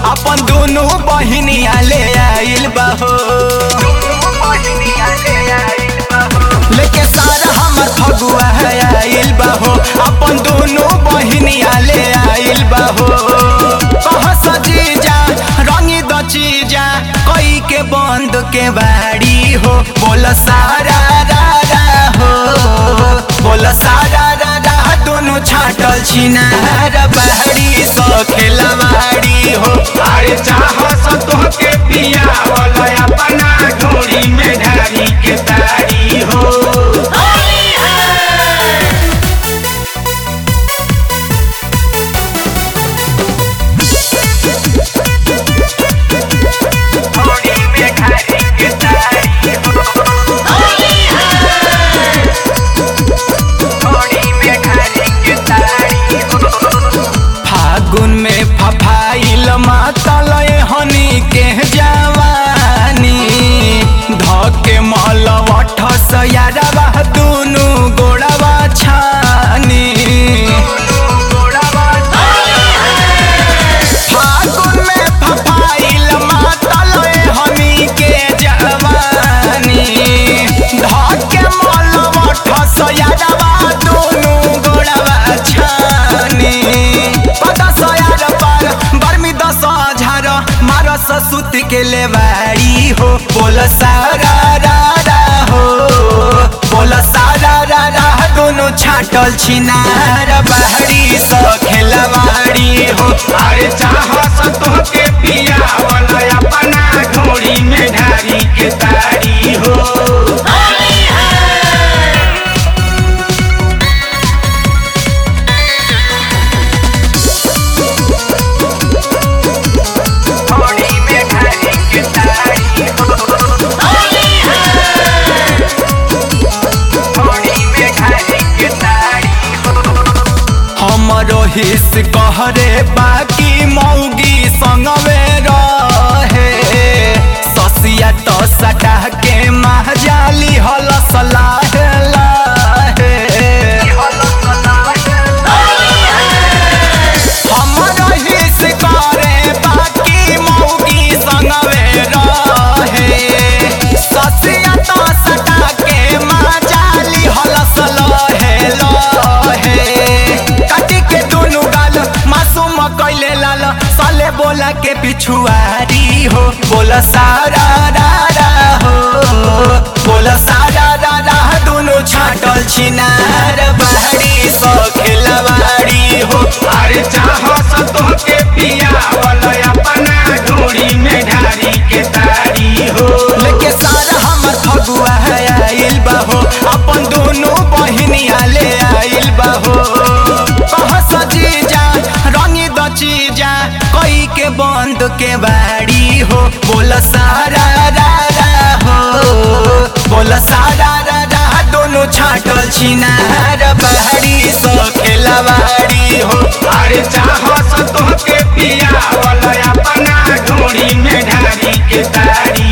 अपन दोनों बहिनिया ले आइल बा हो लेके सारा हमर फगुआ है आइल बा हो अपन दोनों बहिनिया ले आइल बा हो कह सजीजा रंगी द चीजा कई के बंद के बाड़ी हो बोल सारा रा रा हो बोल सारा रा रा दोनों छाटल छिनार बाड़ी सो खेलवाड़ी हो अरे चाहस तोहके पिया वाला अपना ढोरी में ढारी के तारी हो ढोरी में ढारी के तारी हो ढोरी में ढारी के तारी हो फागुन में फफाइल मातल हनी के जवानी धके मलवठ सयारवा दुनु गोड़वा छानी फागुन में फफाइल मातल हनी के जवानी धके मलवठ सयारवा दुनु गोड़वा छानी पता सयार पर बर्मी दस हजार मारस सुत के लेवारी हो बोल सारा रा रा हो बोल सारा रा रा दोनों छाटल छिनार बाहरी सो खेलवाड़ी हो अरे चाहस तोहके पिया वाला अपना ढोरी में ढारी के तारी हो ढोरी में ढारी के तारी हो ढोरी में ढारी के तारी हो हमरो हिस कहरे बाकी मौगी संगवे रहे ससिया तो सटा के महजाली हल सलाह लाहे हमरो हिस करे बाकी मौगी संगवे रहे ससिया तो सटा के महजाली हल सलाहे लाहे काटी के दोनों गाल मासूम कैले लाल साले बोला के पिछुआरी हो बोला सारा रा रा हो बोला सारा रा रा दोनों छाटल छिनार बाहरी सो खेलवाड़ी हो अरे चाहस तोहके पिया वाला अपना ढोरी में ढारी के तारी हो लेके सारा हमर फगुआ है आइल बा हो अपन दोनों बहिनिया ले आइल बा हो कह सजीजा रंगी द चीजा कई के बंद के बाड़ी हो बोल सारा रा रा हो बोल सारा रा रा दोनों छाटल छिनार बाहरी सो खेलवाड़ी हो अरे चाहस तोहके पिया वाला अपना ढोरी में ढारी के तारी